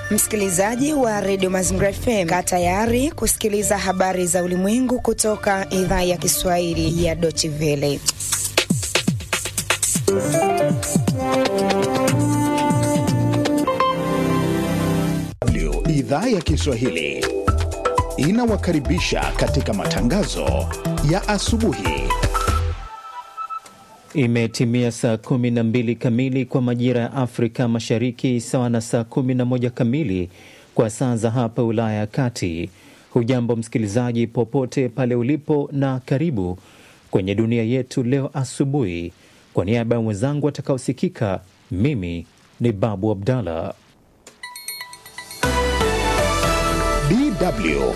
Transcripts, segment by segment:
Msikilizaji wa redio Mazingira FM, kaa tayari kusikiliza habari za ulimwengu kutoka idhaa ya Kiswahili ya Deutsche Welle. Idhaa ya Kiswahili inawakaribisha katika matangazo ya asubuhi. Imetimia saa 12 kamili kwa majira ya Afrika Mashariki, sawa na saa 11 kamili kwa saa za hapa Ulaya ya Kati. Hujambo msikilizaji, popote pale ulipo, na karibu kwenye dunia yetu leo asubuhi. Kwa niaba ya mwenzangu atakaosikika, mimi ni Babu Abdallah. DW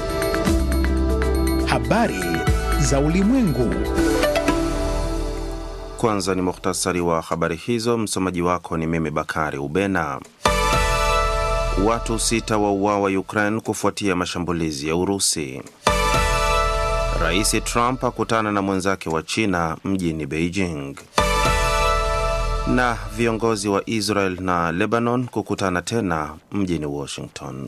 habari za ulimwengu. Kwanza ni muhtasari wa habari hizo. Msomaji wako ni mimi Bakari Ubena. Watu sita wauawa Ukraine kufuatia mashambulizi ya Urusi. Rais Trump akutana na mwenzake wa China mjini Beijing. Na viongozi wa Israel na Lebanon kukutana tena mjini Washington.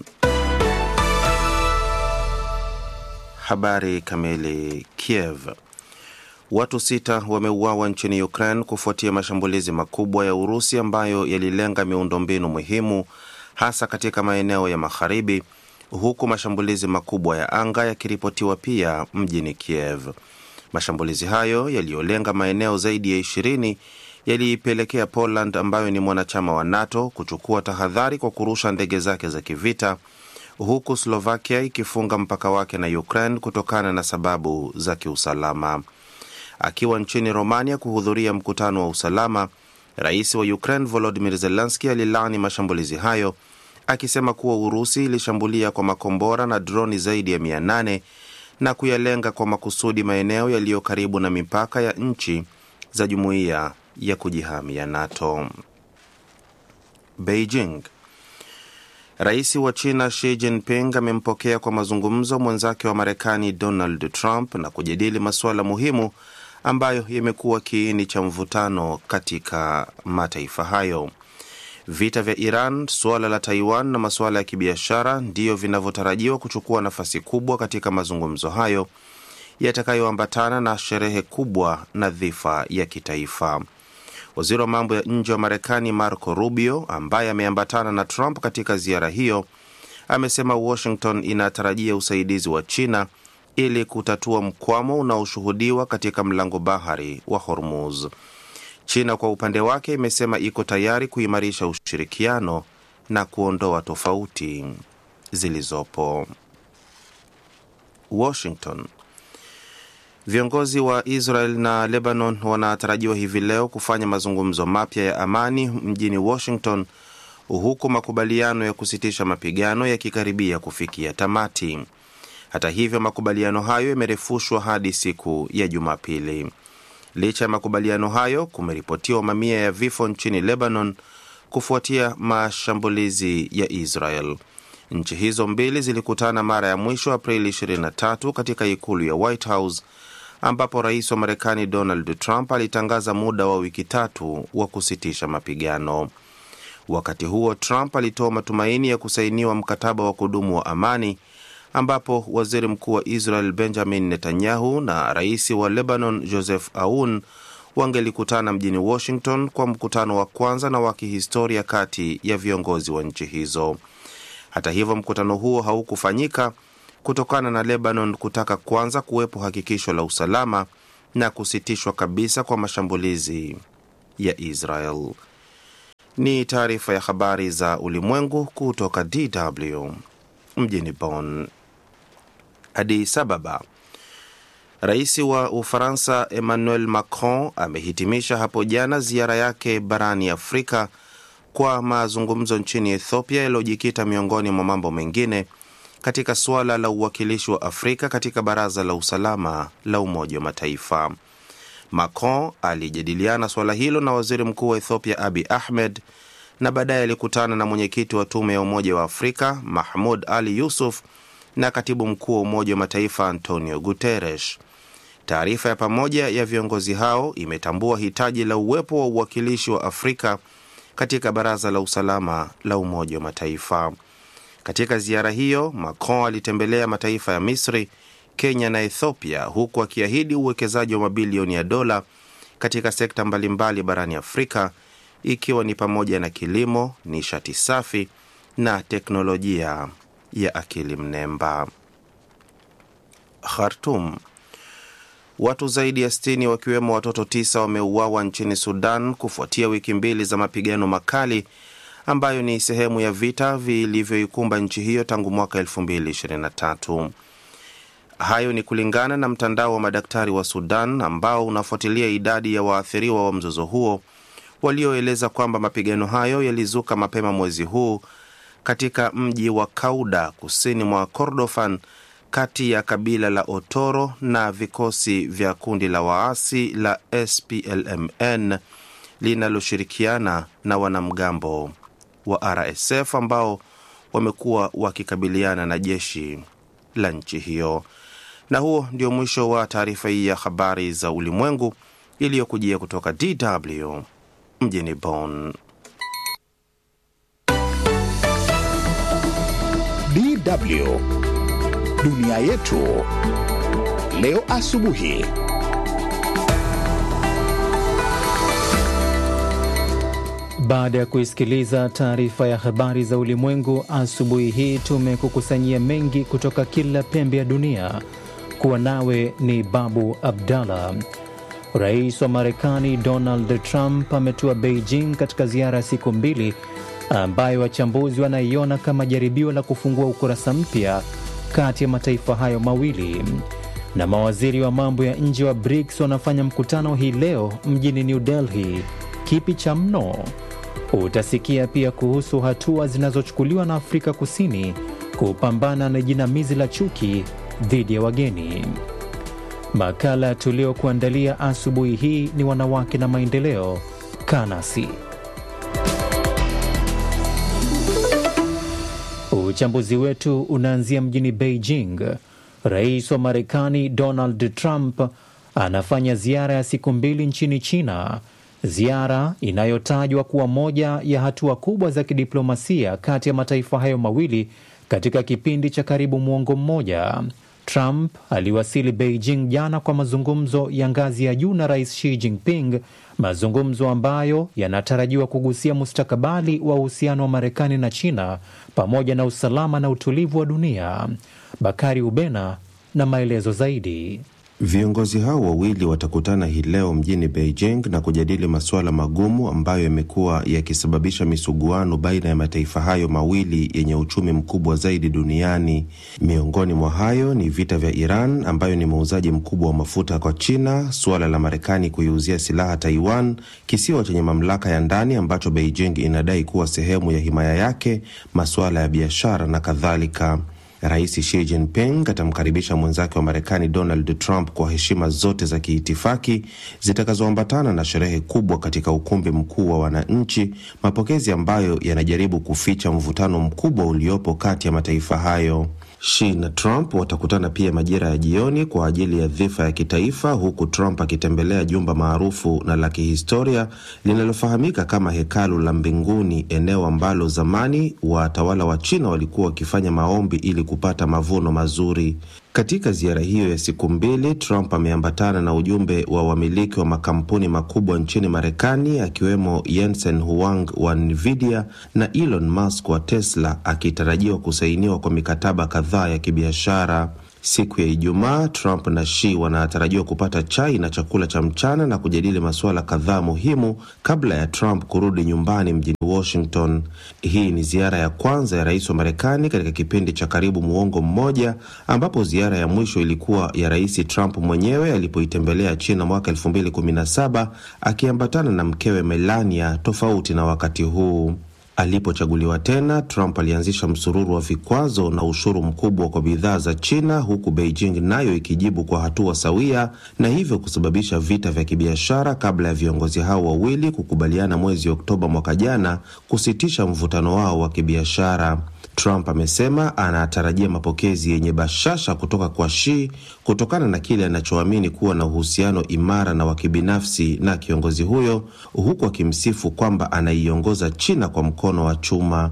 Habari kamili. Kiev. Watu sita wameuawa nchini Ukraine kufuatia mashambulizi makubwa ya Urusi ambayo yalilenga miundombinu muhimu hasa katika maeneo ya magharibi, huku mashambulizi makubwa ya anga yakiripotiwa pia mjini Kiev. Mashambulizi hayo yaliyolenga maeneo zaidi ya ishirini yaliipelekea Poland ambayo ni mwanachama wa NATO kuchukua tahadhari kwa kurusha ndege zake za kivita huku Slovakia ikifunga mpaka wake na Ukraine kutokana na sababu za kiusalama. Akiwa nchini Romania kuhudhuria mkutano wa usalama, rais wa Ukraine Volodymyr Zelensky alilaani mashambulizi hayo akisema kuwa Urusi ilishambulia kwa makombora na droni zaidi ya 800 na kuyalenga kwa makusudi maeneo yaliyo karibu na mipaka ya nchi za jumuiya ya kujihami ya NATO. Beijing. Rais wa China Xi Jinping amempokea kwa mazungumzo mwenzake wa Marekani Donald Trump na kujadili masuala muhimu ambayo yamekuwa kiini cha mvutano katika mataifa hayo. Vita vya Iran, suala la Taiwan na masuala ya kibiashara ndiyo vinavyotarajiwa kuchukua nafasi kubwa katika mazungumzo hayo yatakayoambatana na sherehe kubwa na dhifa ya kitaifa. Waziri wa mambo ya nje wa Marekani Marco Rubio, ambaye ameambatana na Trump katika ziara hiyo, amesema Washington inatarajia usaidizi wa China ili kutatua mkwamo unaoshuhudiwa katika mlango bahari wa Hormuz. China kwa upande wake imesema iko tayari kuimarisha ushirikiano na kuondoa tofauti zilizopo. Washington. Viongozi wa Israel na Lebanon wanatarajiwa hivi leo kufanya mazungumzo mapya ya amani mjini Washington, huku makubaliano ya kusitisha mapigano yakikaribia kufikia tamati. Hata hivyo, makubaliano hayo yamerefushwa hadi siku ya Jumapili. Licha ya makubaliano hayo, kumeripotiwa mamia ya vifo nchini Lebanon kufuatia mashambulizi ya Israel. Nchi hizo mbili zilikutana mara ya mwisho Aprili 23 katika ikulu ya White House ambapo rais wa Marekani Donald Trump alitangaza muda wa wiki tatu wa kusitisha mapigano. Wakati huo, Trump alitoa matumaini ya kusainiwa mkataba wa kudumu wa amani ambapo waziri mkuu wa Israel Benjamin Netanyahu na rais wa Lebanon Joseph Aoun wangelikutana mjini Washington kwa mkutano wa kwanza na wa kihistoria kati ya viongozi wa nchi hizo. Hata hivyo, mkutano huo haukufanyika kutokana na Lebanon kutaka kwanza kuwepo hakikisho la usalama na kusitishwa kabisa kwa mashambulizi ya Israel. Ni taarifa ya habari za ulimwengu kutoka DW mjini Bonn. Addis Ababa. Rais wa Ufaransa Emmanuel Macron amehitimisha hapo jana ziara yake barani Afrika kwa mazungumzo nchini Ethiopia yaliyojikita miongoni mwa mambo mengine katika suala la uwakilishi wa Afrika katika Baraza la Usalama la Umoja wa Mataifa. Macron alijadiliana suala hilo na waziri mkuu wa Ethiopia Abi Ahmed na baadaye alikutana na mwenyekiti wa Tume ya Umoja wa Afrika Mahmud Ali Yusuf na katibu mkuu wa Umoja wa Mataifa Antonio Guterres. Taarifa ya pamoja ya viongozi hao imetambua hitaji la uwepo wa uwakilishi wa Afrika katika Baraza la Usalama la Umoja wa Mataifa. Katika ziara hiyo, Macron alitembelea mataifa ya Misri, Kenya na Ethiopia, huku akiahidi uwekezaji wa mabilioni ya dola katika sekta mbalimbali barani Afrika, ikiwa ni pamoja na kilimo, nishati safi na teknolojia ya akili mnemba. Khartum. Watu zaidi ya 60 wakiwemo watoto tisa wameuawa nchini Sudan kufuatia wiki mbili za mapigano makali ambayo ni sehemu ya vita vilivyoikumba nchi hiyo tangu mwaka 2023. Hayo ni kulingana na mtandao wa madaktari wa Sudan ambao unafuatilia idadi ya waathiriwa wa mzozo huo, walioeleza kwamba mapigano hayo yalizuka mapema mwezi huu katika mji wa Kauda kusini mwa Kordofan kati ya kabila la Otoro na vikosi vya kundi la waasi la SPLMN linaloshirikiana na wanamgambo wa RSF ambao wamekuwa wakikabiliana na jeshi la nchi hiyo. Na huo ndio mwisho wa taarifa hii ya habari za ulimwengu iliyokujia kutoka DW mjini Bonn. DW dunia yetu leo asubuhi. Baada ya kuisikiliza taarifa ya habari za ulimwengu asubuhi hii, tumekukusanyia mengi kutoka kila pembe ya dunia. Kuwa nawe ni Babu Abdallah. Rais wa Marekani Donald Trump ametua Beijing katika ziara ya siku mbili ambayo wachambuzi wanaiona kama jaribio la kufungua ukurasa mpya kati ya mataifa hayo mawili. Na mawaziri wa mambo ya nje wa BRICS wanafanya mkutano hii leo mjini New Delhi. Kipi cha mno? Utasikia pia kuhusu hatua zinazochukuliwa na Afrika Kusini kupambana na jinamizi la chuki dhidi ya wageni. Makala tuliokuandalia asubuhi hii ni wanawake na maendeleo. Kanasi Uchambuzi wetu unaanzia mjini Beijing. Rais wa Marekani Donald Trump anafanya ziara ya siku mbili nchini China, ziara inayotajwa kuwa moja ya hatua kubwa za kidiplomasia kati ya mataifa hayo mawili katika kipindi cha karibu mwongo mmoja. Trump aliwasili Beijing jana kwa mazungumzo ya ngazi ya juu na Rais Xi Jinping, mazungumzo ambayo yanatarajiwa kugusia mustakabali wa uhusiano wa Marekani na China pamoja na usalama na utulivu wa dunia. Bakari Ubena na maelezo zaidi. Viongozi hao wawili watakutana hii leo mjini Beijing na kujadili masuala magumu ambayo yamekuwa yakisababisha misuguano baina ya mataifa hayo mawili yenye uchumi mkubwa zaidi duniani. Miongoni mwa hayo ni vita vya Iran ambayo ni muuzaji mkubwa wa mafuta kwa China, suala la Marekani kuiuzia silaha Taiwan, kisiwa chenye mamlaka ya ndani ambacho Beijing inadai kuwa sehemu ya himaya yake, masuala ya biashara na kadhalika. Rais Xi Jinping atamkaribisha mwenzake wa Marekani Donald Trump kwa heshima zote za kiitifaki zitakazoambatana na sherehe kubwa katika ukumbi mkuu wa wananchi, mapokezi ambayo yanajaribu kuficha mvutano mkubwa uliopo kati ya mataifa hayo. Xi na Trump watakutana pia majira ya jioni kwa ajili ya dhifa ya kitaifa, huku Trump akitembelea jumba maarufu na la kihistoria linalofahamika kama hekalu la mbinguni, eneo ambalo zamani watawala wa China walikuwa wakifanya maombi ili kupata mavuno mazuri. Katika ziara hiyo ya siku mbili, Trump ameambatana na ujumbe wa wamiliki wa makampuni makubwa nchini Marekani, akiwemo Jensen Huang wa Nvidia na Elon Musk wa Tesla, akitarajiwa kusainiwa kwa mikataba kadhaa ya kibiashara. Siku ya Ijumaa, Trump na Xi wanatarajiwa kupata chai na chakula cha mchana na kujadili masuala kadhaa muhimu kabla ya Trump kurudi nyumbani mjini Washington. Hii ni ziara ya kwanza ya rais wa Marekani katika kipindi cha karibu muongo mmoja, ambapo ziara ya mwisho ilikuwa ya Rais Trump mwenyewe alipoitembelea China mwaka 2017 akiambatana na mkewe Melania, tofauti na wakati huu. Alipochaguliwa tena, Trump alianzisha msururu wa vikwazo na ushuru mkubwa kwa bidhaa za China, huku Beijing nayo ikijibu kwa hatua sawia, na hivyo kusababisha vita vya kibiashara kabla ya viongozi hao wawili kukubaliana mwezi Oktoba mwaka jana kusitisha mvutano wao wa kibiashara. Trump amesema anatarajia mapokezi yenye bashasha kutoka kwa Xi kutokana na kile anachoamini kuwa na uhusiano imara na wa kibinafsi na kiongozi huyo, huku akimsifu kwamba anaiongoza China kwa mkono wa chuma.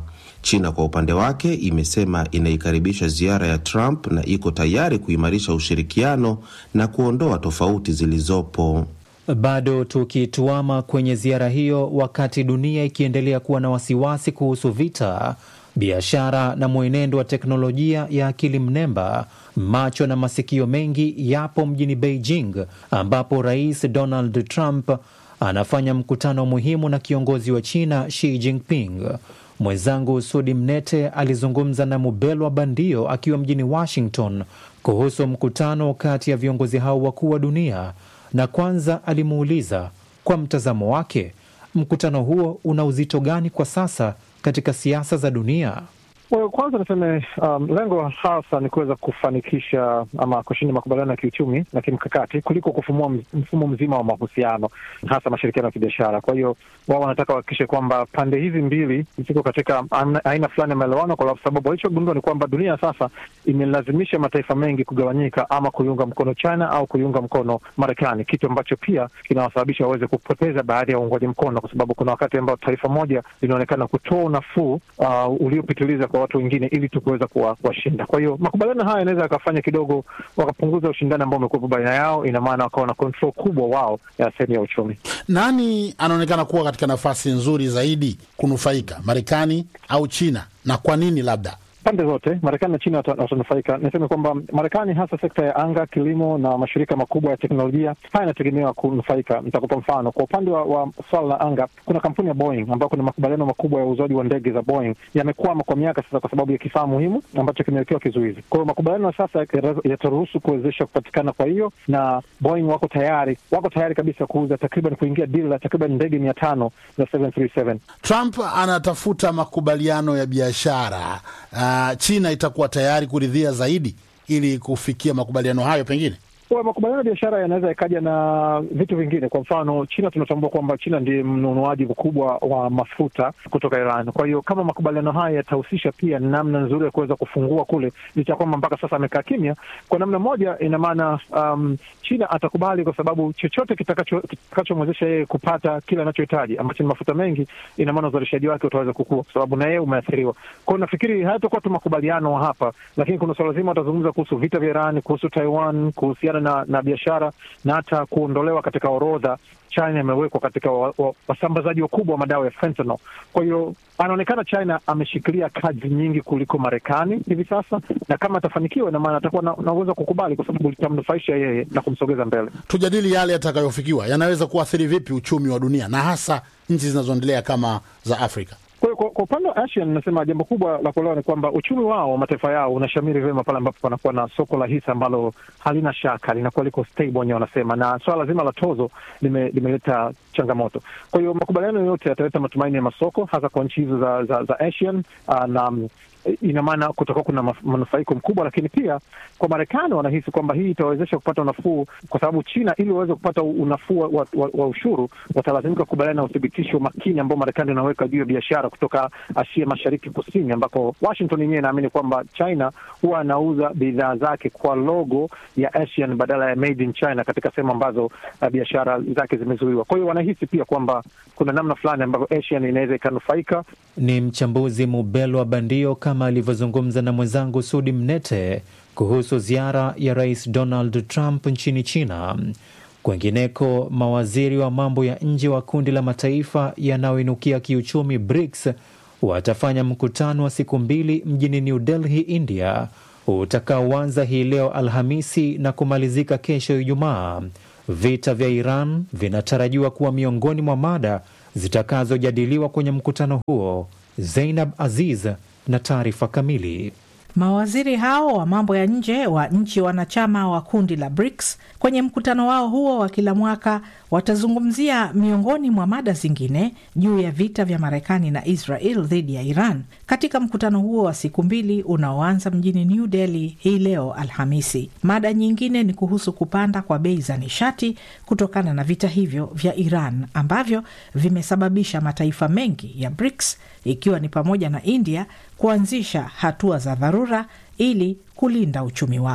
China kwa upande wake imesema inaikaribisha ziara ya Trump na iko tayari kuimarisha ushirikiano na kuondoa tofauti zilizopo. Bado tukituama kwenye ziara hiyo, wakati dunia ikiendelea kuwa na wasiwasi kuhusu vita, biashara na mwenendo wa teknolojia ya akili mnemba, macho na masikio mengi yapo mjini Beijing, ambapo Rais Donald Trump anafanya mkutano muhimu na kiongozi wa China Xi Jinping. Mwenzangu Sudi Mnete alizungumza na Mubelwa Bandio akiwa mjini Washington kuhusu mkutano kati ya viongozi hao wakuu wa dunia, na kwanza alimuuliza kwa mtazamo wake mkutano huo una uzito gani kwa sasa katika siasa za dunia. Well, kwanza niseme um, lengo hasa ni kuweza kufanikisha ama kushinda makubaliano ya kiuchumi na kimkakati kuliko kufumua mfumo mzima wa mahusiano, hasa mashirikiano ya kibiashara. Kwa hiyo wao wanataka wahakikishe kwamba pande hizi mbili ziko katika aina fulani ya maelewano, kwa sababu walichogundua ni kwamba dunia sasa imelazimisha mataifa mengi kugawanyika, ama kuiunga mkono China au kuiunga mkono Marekani, kitu ambacho pia kinawasababisha waweze kupoteza baadhi ya uungwaji mkono, kwa sababu kuna wakati ambao taifa moja linaonekana kutoa unafuu uh, uliopitiliza kwa watu wengine ili tu kuweza kuwashinda. Kwa hiyo makubaliano haya yanaweza yakafanya kidogo wakapunguza ushindani ambao umekuwepo baina yao, ina maana wakawa na control kubwa wao ya sehemu ya uchumi. Nani anaonekana kuwa katika nafasi nzuri zaidi kunufaika, Marekani au China, na kwa nini? Labda pande zote Marekani na China watanufaika. Niseme kwamba Marekani, hasa sekta ya anga, kilimo na mashirika makubwa ya teknolojia, haya yanategemewa kunufaika. Nitakupa mfano. Kwa upande wa, wa swala la anga, kuna kampuni ya Boeing ambayo kuna makubaliano makubwa ya uuzaji wa ndege za Boeing yamekwama kwa miaka sasa, kwa sababu ya kifaa muhimu ambacho kimewekewa kizuizi. Kwa hiyo makubaliano sasa yataruhusu kuwezesha kupatikana kwa hiyo, na Boeing wako tayari, wako tayari kabisa kuuza takriban, kuingia dili la takriban ndege mia tano za 737. Trump anatafuta makubaliano ya biashara uh, China itakuwa tayari kuridhia zaidi ili kufikia makubaliano hayo pengine makubaliano ya biashara yanaweza yakaja na vitu vingine. Kwa mfano, China tunatambua kwamba China ndiye mnunuaji mkubwa wa mafuta kutoka Iran. Kwa hiyo kama makubaliano haya yatahusisha pia namna nzuri ya kuweza kufungua kule, licha ya kwamba mpaka sasa amekaa kimya, kwa namna moja, ina maana um, China atakubali kwa sababu chochote kitakachomwezesha yeye kupata kile anachohitaji ambacho ni mafuta mengi, ina maana uzalishaji wake utaweza kukua, kwa sababu na yeye umeathiriwa. Kwa hiyo nafikiri hayatakuwa tu makubaliano hapa, lakini kuna swala zima watazungumza kuhusu vita vya Iran, kuhusu Taiwan, kuhusiana na, na biashara na hata kuondolewa katika orodha China imewekwa katika wasambazaji wa, wa wakubwa wa madawa ya fentanyl. Kwa hiyo anaonekana China ameshikilia kazi nyingi kuliko Marekani hivi sasa, na kama atafanikiwa, ina maana atakuwa na uwezo kukubali, kwa sababu litamnufaisha yeye na kumsogeza mbele. Tujadili yale yatakayofikiwa, yanaweza kuathiri vipi uchumi wa dunia na hasa nchi zinazoendelea kama za Afrika. Kwa upande wa Asia nasema jambo kubwa la kuelewa ni kwamba uchumi wao wa mataifa yao unashamiri vyema pale ambapo panakuwa na soko la hisa ambalo halina shaka, linakuwa liko stable wenyewe wanasema, na swala zima la tozo limeleta lime changamoto. Kwa hiyo makubaliano yote yataleta matumaini ya masoko hasa kwa nchi hizo za, za, za Asian uh, na ina maana kutakuwa kuna manufaiko mkubwa, lakini pia kwa Marekani wanahisi kwamba hii itawezesha kupata unafuu, kwa sababu China ili waweze kupata unafuu wa, wa, wa ushuru watalazimika kukubaliana na uthibitisho makini ambao Marekani inaweka juu ya biashara kutoka Asia Mashariki Kusini, ambako Washington yenyewe inaamini kwamba China huwa anauza bidhaa zake kwa logo ya Asian badala ya made in China katika sehemu ambazo uh, biashara zake zimezuiwa. Kwa hiyo wanahisi pia kwamba kuna namna fulani ambavyo Asian inaweza ikanufaika. Ni mchambuzi Mubelwa Bandio kama alivyozungumza na mwenzangu Sudi Mnete kuhusu ziara ya Rais Donald Trump nchini China. Kwengineko, mawaziri wa mambo ya nje wa kundi la mataifa yanayoinukia kiuchumi BRICS watafanya mkutano wa siku mbili mjini New Delhi, India, utakaoanza hii leo Alhamisi na kumalizika kesho Ijumaa. Vita vya Iran vinatarajiwa kuwa miongoni mwa mada zitakazojadiliwa kwenye mkutano huo. Zeinab Aziz na taarifa kamili. Mawaziri hao wa mambo ya nje wa nchi wanachama wa kundi la BRICS kwenye mkutano wao huo wa kila mwaka watazungumzia miongoni mwa mada zingine juu ya vita vya Marekani na Israel dhidi ya Iran katika mkutano huo wa siku mbili unaoanza mjini New Delhi hii leo Alhamisi. Mada nyingine ni kuhusu kupanda kwa bei za nishati kutokana na vita hivyo vya Iran ambavyo vimesababisha mataifa mengi ya BRICS ikiwa ni pamoja na India kuanzisha hatua za dharura ili kulinda uchumi wao.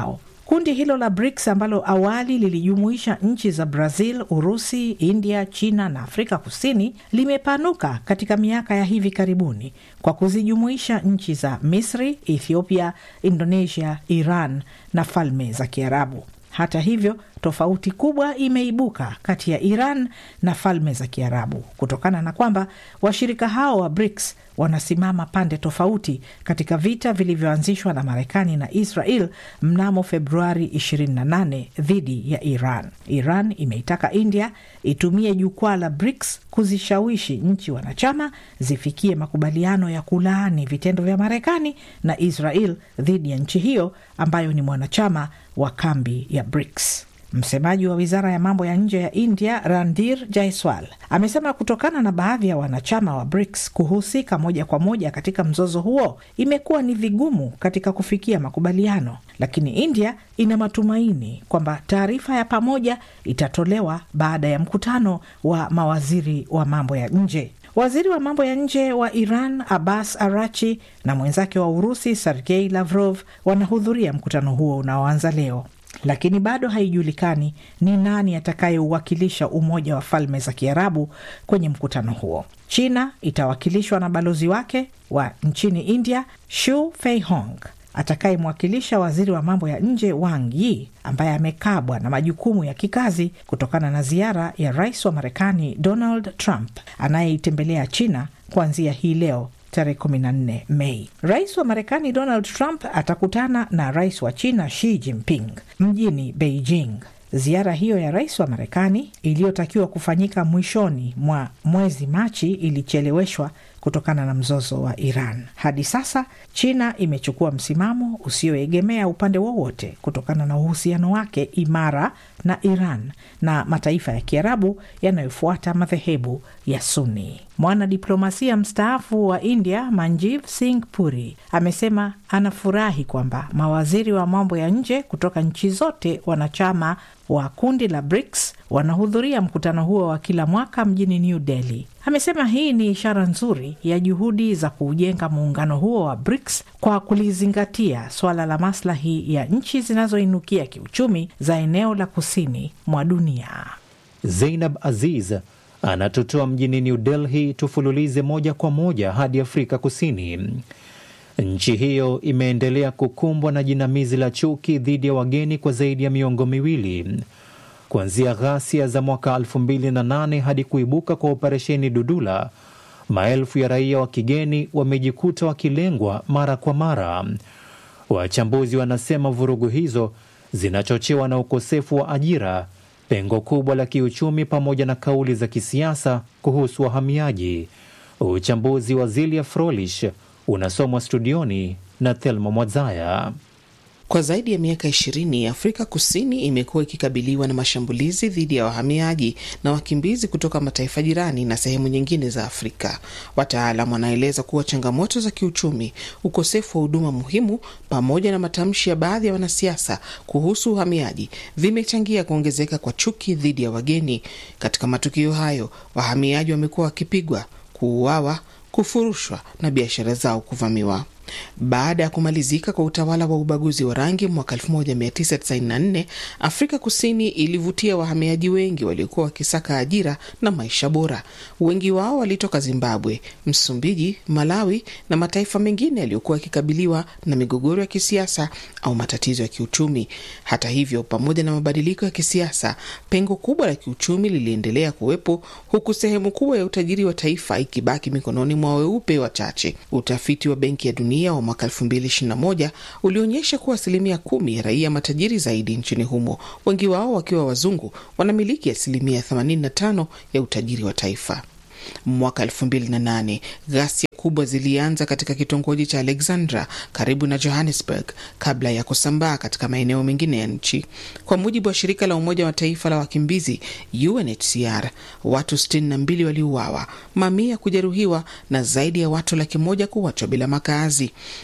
Kundi hilo la BRICS ambalo awali lilijumuisha nchi za Brazil, Urusi, India, China na Afrika Kusini limepanuka katika miaka ya hivi karibuni kwa kuzijumuisha nchi za Misri, Ethiopia, Indonesia, Iran na Falme za Kiarabu. Hata hivyo, tofauti kubwa imeibuka kati ya Iran na Falme za Kiarabu kutokana na kwamba washirika hao wa BRICS wanasimama pande tofauti katika vita vilivyoanzishwa na Marekani na Israel mnamo Februari 28 dhidi ya Iran. Iran imeitaka India itumie jukwaa la BRICS kuzishawishi nchi wanachama zifikie makubaliano ya kulaani vitendo vya Marekani na Israel dhidi ya nchi hiyo ambayo ni mwanachama wa kambi ya BRICS. Msemaji wa wizara ya mambo ya nje ya India, Randir Jaiswal, amesema kutokana na baadhi ya wanachama wa BRICS kuhusika moja kwa moja katika mzozo huo, imekuwa ni vigumu katika kufikia makubaliano, lakini India ina matumaini kwamba taarifa ya pamoja itatolewa baada ya mkutano wa mawaziri wa mambo ya nje. Waziri wa mambo ya nje wa Iran Abbas Arachi na mwenzake wa Urusi Sergei Lavrov wanahudhuria mkutano huo unaoanza leo lakini bado haijulikani ni nani atakayeuwakilisha Umoja wa Falme za Kiarabu kwenye mkutano huo. China itawakilishwa na balozi wake wa nchini India Shu Feihong atakayemwakilisha waziri wa mambo ya nje Wang Yi ambaye amekabwa na majukumu ya kikazi kutokana na ziara ya rais wa Marekani Donald Trump anayeitembelea China kuanzia hii leo tarehe 14 Mei. Rais wa Marekani Donald Trump atakutana na rais wa China Xi Jinping mjini Beijing. Ziara hiyo ya rais wa Marekani iliyotakiwa kufanyika mwishoni mwa mwezi Machi ilicheleweshwa kutokana na mzozo wa Iran. Hadi sasa China imechukua msimamo usioegemea upande wowote kutokana na uhusiano wake imara na Iran na mataifa ya Kiarabu yanayofuata madhehebu ya Sunni. Mwanadiplomasia mstaafu wa India Manjiv Singh Puri amesema anafurahi kwamba mawaziri wa mambo ya nje kutoka nchi zote wanachama wa kundi la BRICS wanahudhuria mkutano huo wa kila mwaka mjini New Delhi. Amesema hii ni ishara nzuri ya juhudi za kuujenga muungano huo wa BRICS kwa kulizingatia swala la maslahi ya nchi zinazoinukia kiuchumi za eneo la kusini mwa dunia. Zeinab Aziz anatutoa mjini New Delhi. Tufululize moja kwa moja hadi Afrika Kusini. Nchi hiyo imeendelea kukumbwa na jinamizi la chuki dhidi ya wageni kwa zaidi ya miongo miwili kuanzia ghasia za mwaka 2008 hadi kuibuka kwa operesheni Dudula. Maelfu ya raia wa kigeni wamejikuta wakilengwa mara kwa mara. Wachambuzi wanasema vurugu hizo zinachochewa na ukosefu wa ajira, pengo kubwa la kiuchumi, pamoja na kauli za kisiasa kuhusu wahamiaji. Uchambuzi wa Zilia Frolish unasomwa studioni na Thelma Mwadzaya. Kwa zaidi ya miaka ishirini Afrika Kusini imekuwa ikikabiliwa na mashambulizi dhidi ya wahamiaji na wakimbizi kutoka mataifa jirani na sehemu nyingine za Afrika. Wataalam wanaeleza kuwa changamoto za kiuchumi, ukosefu wa huduma muhimu, pamoja na matamshi ya baadhi ya wanasiasa kuhusu uhamiaji vimechangia kuongezeka kwa chuki dhidi ya wageni. Katika matukio hayo, wahamiaji wamekuwa wakipigwa, kuuawa, kufurushwa na biashara zao kuvamiwa. Baada ya kumalizika kwa utawala wa ubaguzi wa rangi mwaka 1994 Afrika Kusini ilivutia wahamiaji wengi waliokuwa wakisaka ajira na maisha bora. Wengi wao walitoka Zimbabwe, Msumbiji, Malawi na mataifa mengine yaliyokuwa yakikabiliwa na migogoro ya kisiasa au matatizo ya kiuchumi. Hata hivyo, pamoja na mabadiliko ya kisiasa, pengo kubwa la kiuchumi liliendelea kuwepo, huku sehemu kubwa ya utajiri wa taifa ikibaki mikononi mwa weupe wachache. Utafiti wa Benki ya Dunia wa mwaka 2021 ulionyesha kuwa asilimia kumi ya raia matajiri zaidi nchini humo, wengi wao wakiwa wazungu, wanamiliki asilimia 85 ya utajiri wa taifa. Mwaka 2008 ghasia kubwa zilianza katika kitongoji cha Alexandra karibu na Johannesburg kabla ya kusambaa katika maeneo mengine ya nchi. Kwa mujibu wa shirika la Umoja wa Taifa la wakimbizi UNHCR, watu 62 waliuawa, mamia kujeruhiwa na zaidi ya watu laki moja kuachwa bila makazi.